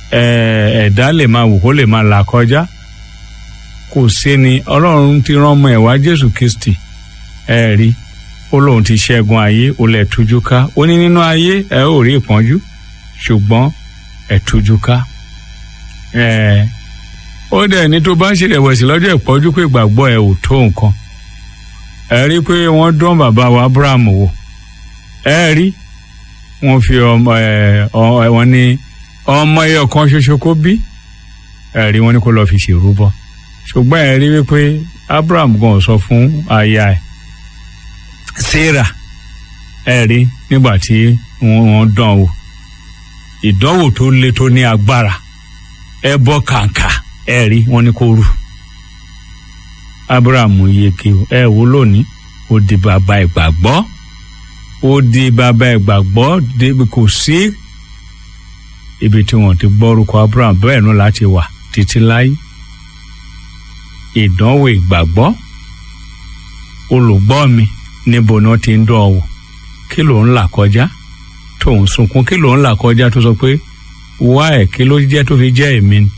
ẹ̀dá lè máa wò kó lè máa là kọjá kò sí ni ọlọ́run ti rán ọmọ ẹ̀ wá jésù kristi ẹ rí ó lóun ti ṣẹ́gun ayé ó lẹ̀ tújú ká ó ní nínú ayé ẹ ò rí ìpọ́njú ṣùgbọ́n ẹ tújú ká ẹ ó dẹ̀ ní tó bá ń ṣèrèwẹ̀sì lọ́jọ́ ìpọ́njú pé ìgbàgbọ́ ẹ ò tó nǹkan ẹ rí pé wọ́n dán bàbá wa abraham wò ẹ rí wọ́n fi ọmọ ẹ wọ́n ní ọmọ ẹyọ kan ṣoṣo kó bí ẹ rí wọ́n ní kó lọ́ọ́ fi ṣèrúbọ ṣùgbọ́n ẹ rí wípé abraham gan sọ fún aya ẹ̀ sarah ẹ rí nígbà tí wọ́n dán wò ìdánwò tó le tó ní agbára ẹ bọ kàǹkà ẹ rí wọ́n ní kó rù abraham yege ẹ wò lónìí ó di bàbá ìgbàgbọ́ ó di bàbá ìgbàgbọ́ débi kò sí ibi tí wọ́n ti gbọ́ orúkọ abraham bẹ́ẹ̀ nù láti wà títí láyé ìdánwò ìgbàgbọ́ olùgbọ́ mi níbo ni wọ́n ti ń dán ọ wò kí ló ń là kọjá tó ń sunkún kí ló ń là kọjá tó sọ pé wá ẹ̀ kí ló jẹ́ tó fi jẹ́ èmi ni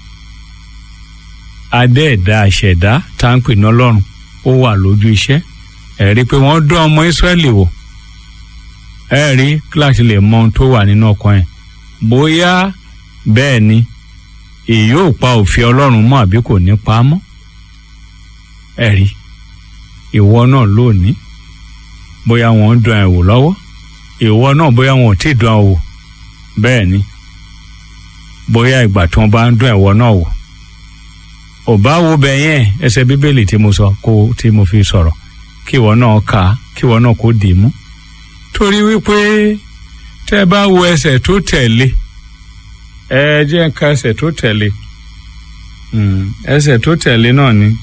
adé ẹ̀dá àṣẹ̀dá tá à ń pè ní ọlọ́run ó wà lójú iṣẹ́ ẹ̀ rí i pé wọ́n dán ọmọ ìsírẹ́lì wò ẹ̀ rí kíláàsì lè mọ ohun tó wà nínú ọkàn ẹ̀ bóyá bẹ́ẹ̀ ni èyí ò pa òfin ọlọ́run mọ́ àbí kò ní pa á mọ́ ẹ̀ rí ìwọ náà lónìí bóyá wọ́n ń dán ẹ̀ wò lọ́wọ́ ìwọ náà bóyá wọn ò tí ì dán ẹ wò bẹ́ẹ̀ ni bóyá ìgbà tí wọ́n bá ń dán ẹ̀wọ náà wò ò bá wo bẹ̀ yẹn ẹsẹ̀ bíbélì tí mo sọ kó tí mo fi sọ̀rọ̀ kí ìwọ náà kà á kí ìwọ náà kó dì í mú torí wípé tẹ́ bá wo ẹsẹ̀ tó tẹ̀lé ẹ jẹ́ ká ẹsẹ̀ tó tẹ̀lé ẹsẹ̀ tó tẹ̀lé náà ni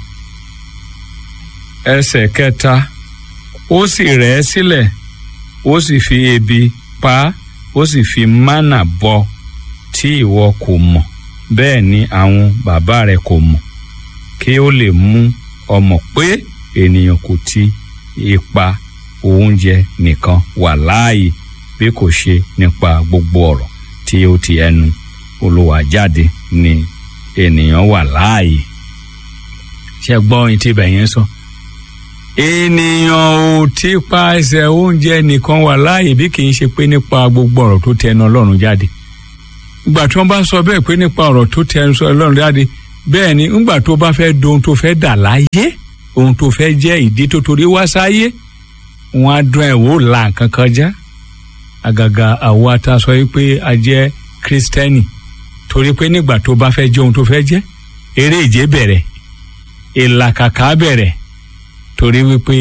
ẹsẹ̀ kẹta ó sì rẹ̀ ẹ́ sílẹ̀ ó sì fi ebi pa á ó sì fi mánà bọ tí ìwọ kò mọ̀ bẹ́ẹ̀ ni àwọn bàbá rẹ kò mọ̀ kí ó lè mú ọmọ pé ènìyàn kò ti ipa oúnjẹ nìkan wà láàyè bí kò ṣe nípa gbogbo ọ̀rọ̀ tí ó ti ẹnu Olúwa jáde ni ènìyàn wà láàyè ṣe gbọ́ ohun tí ibẹ̀ yẹn sọ. So ènìyàn ò tí pa ẹsẹ̀ oúnjẹ nìkan wà láàyè bí kì í ṣe pé nípa gbogbo ọ̀rọ̀ tó tẹnu ọlọ́run jáde ìgbà tí wọ́n bá sọ bẹ́ẹ̀ pé nípa ọ̀rọ̀ tó tẹnu ọlọ́run jáde bẹ́ẹ̀ ni ńgbà tó bá fẹ́ do ohun tó fẹ́ dà láyé ohun tó fẹ́ jẹ́ ìdí tó torí wá sáyé wọ́n á dún ẹ̀ wò là nǹkan kọjá àgàgà àwa ta sọ pé a jẹ́ kírísítẹ́nì torí pé nígbà tó bá fẹ́ jẹ́ ohun tó fẹ́ jẹ́ eré ìje bẹ̀rẹ̀ ìlàkàkà bẹ̀rẹ̀ torí wípé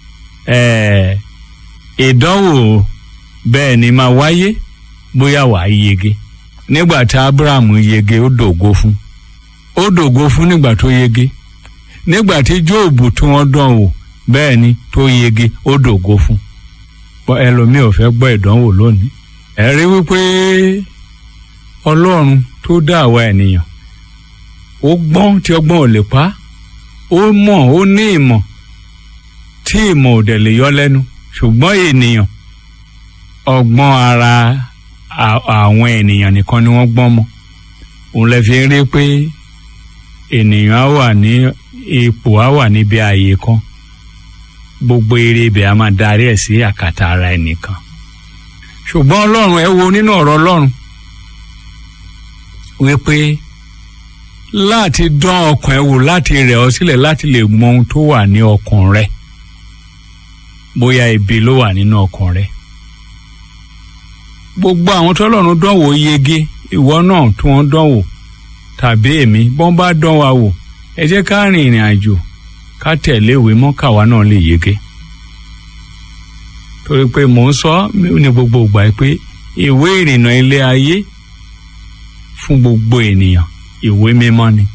ìdánwò bẹ́ẹ̀ ni máa wáyé bóyá wàá yege nígbà tí abraham yege ó dògo fún ó dògo fún nígbà tó yege nígbà tí jóòbù tí wọ́n dán wò bẹ́ẹ̀ ni tó yege ó dògo fún ẹlòmíì ò fẹ́ gbọ́ ìdánwò lónìí ẹ rí wípé ọlọ́run tó dá àwa ènìyàn ó gbọ́n tí ọgbọ́n ò lè pa ó mọ̀ ó ní ìmọ̀ tí ìmọ̀ ò dẹ̀ lè yọ lẹ́nu ṣùgbọ́n ènìyàn ọgbọ́n ara àwọn ènìyàn nìkan ni wọ́n gbọ́n mọ́ òun lè fi rí pé ènìyàn á wà ní ipò á wà níbi ààyè kan gbogbo eré ibẹ̀ á máa darí ẹ̀ sí àkàtà ara ẹnìkan ṣùgbọ́n ọlọ́run ẹ wo nínú ọ̀rọ̀ ọlọ́run wípé láti dán ọkàn ẹ wò láti rẹ̀ ọ́ sílẹ̀ láti lè mọ ohun tó wà ní ọkàn rẹ̀ bóyá ibi ló wà nínú ọkàn rẹ gbogbo àwọn tọ́lọ́run dánwò yege ìwọ náà tí wọ́n dánwò tàbí èmi bọ́n bá dán wa wò ẹ jẹ́ ká rìn ìrìn àjò ká tẹ̀lé ìwé mọ́ káwa náà lè yege torí pé mò ń sọ ní gbogbo ìgbà pé ìwé ìrìnnà ilé ayé fún gbogbo ènìyàn ìwé mímọ́ ni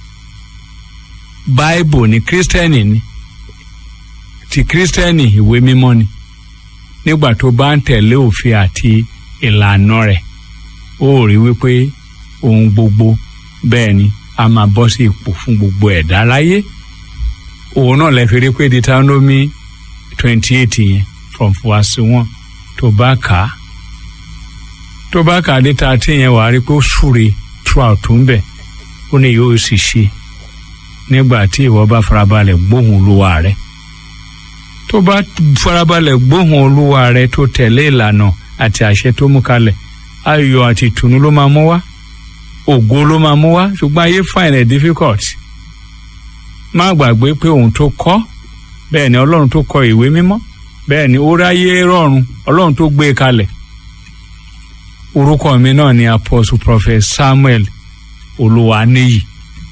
báìbù ni kírísítẹ́nì ni ti kírísítẹ́nì ìwé mímọ́ ni nígbà tó bá ń tẹ̀lé òfin àti ìlànà rẹ̀ ó rí wípé ohun gbogbo bẹ́ẹ̀ ni a máa bọ́ sí ipò fún gbogbo ẹ̀dá láyé òun náà lè fi rí pé Deuteronomy twenty eight yẹn from verse one tó bá kà á tó bá kà á dé thirteen yẹn wàá rí pé ó súre throughout tó ń bẹ̀ ó ní yóò sì ṣe nígbà tí ìwọ bá farabalẹ̀ gbóhùn olúwa rẹ tó bá farabalẹ̀ gbóhùn olúwa rẹ tó tẹ̀lé ìlànà àti àṣẹ tó mú kalẹ̀ ayọ̀ àti ìtùnú ló máa mú wá ògo ló máa mú wá ṣùgbọ́n ayé find it difficult má gbàgbé pé òun tó kọ́ bẹ́ẹ̀ ni ọlọ́run tó kọ ìwé mímọ́ bẹ́ẹ̀ ni ó ráyé rọrùn ọlọ́run tó gbé e kalẹ̀ orúkọ mi náà ni apostle prophet samuel olúwaníyì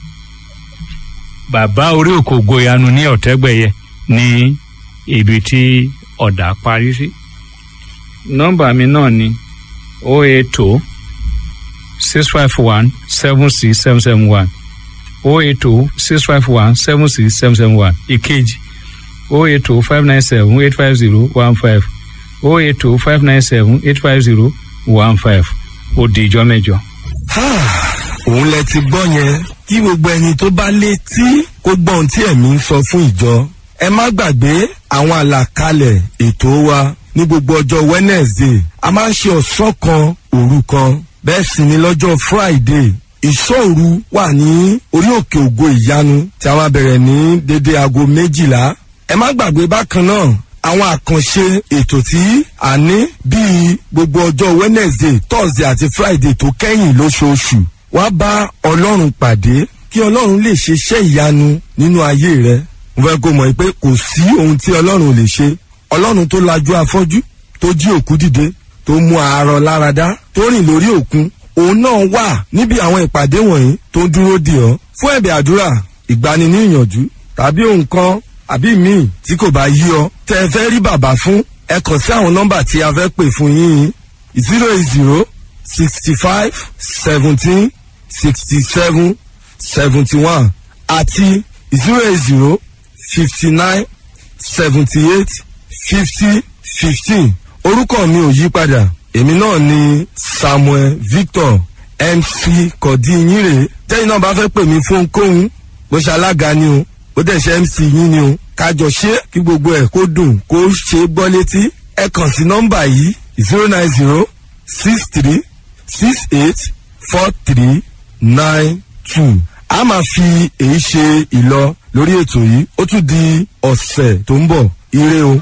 bàbá orí òkògo ìyanu ní ọ̀tẹ́gbẹ̀yẹ ní ibi tí ọ̀dà parí sí nọ́mbà mi náà ni o eight two six five one seven six seven seven one o eight two six five one seven six seven seven one ìkejì o eight two five nine seven eight five zero one five o eight two five nine seven eight five zero one five ó di ìjọ mẹ́jọ. òun lẹ ti gbọ́ yẹn kí gbogbo ẹni tó bá létí kó gbọ́ ohun tí ẹ̀mí ń sọ fún ìjọ. ẹ má gbàgbé àwọn àlàkalẹ̀ ètò wa ní gbogbo ọjọ́ wednesday a máa ń ṣe ọ̀sán kan òru kan bẹ́ẹ̀ sì ni lọ́jọ́ friday ìṣòru wà ní orí òkè ògo ìyanu tí a máa bẹ̀rẹ̀ ní dédé aago méjìlá ẹ má gbàgbé bákan náà àwọn àkànṣe ètò tí a ní bíi gbogbo ọjọ́ wednesday thursday àti friday tó kẹ́yìn lóṣooṣù wá bá ọlọ́run pàdé kí ọlọ́run lè ṣe iṣẹ́ ìyanu nínú ayé rẹ mo fẹ́ kó mọ̀ pé kò sí ohun tí ọlọ́run ò lè ṣe ọlọ́run tó lajú afọ́jú tó jí òkú dìde tó mú àárọ̀ láradá tó rìn lórí òkun òun náà wà níbi àwọn ìpàdé wọ̀nyí tó dúró dì ọ́ fún ẹ̀bẹ̀ àdúrà ìgbani ní ìyànjú tàbí ohun kan àbí míì tí kò bá yí ọ tẹ ẹ fẹ́ rí bàbá fún ẹ kàn sí àwọn nọ́mbà tí a fẹ́ pè fún yín zero eight zero sixty five seventeen sixty seven seventy one àti zero eight zero fifty nine seventy eight fifty fifteen orúkọ mi ò yí padà èmi náà ni samuel victor mc kọ̀dínyìnrè tẹ́yìn náà bá fẹ́ pè mí fún kóhun bó ṣe alága ni o ó dẹ̀ ṣe mc yín ni o kájọ ṣe kí gbogbo ẹ̀ kó dùn kó ṣe gbọ́ létí ẹ kàn sí nọ́mbà yìí zero nine zero six three six eight four three nine two a máa fi èyí ṣe ìlọ lórí ètò yìí ó tún di ọ̀sẹ̀ tó ń bọ̀ ire o.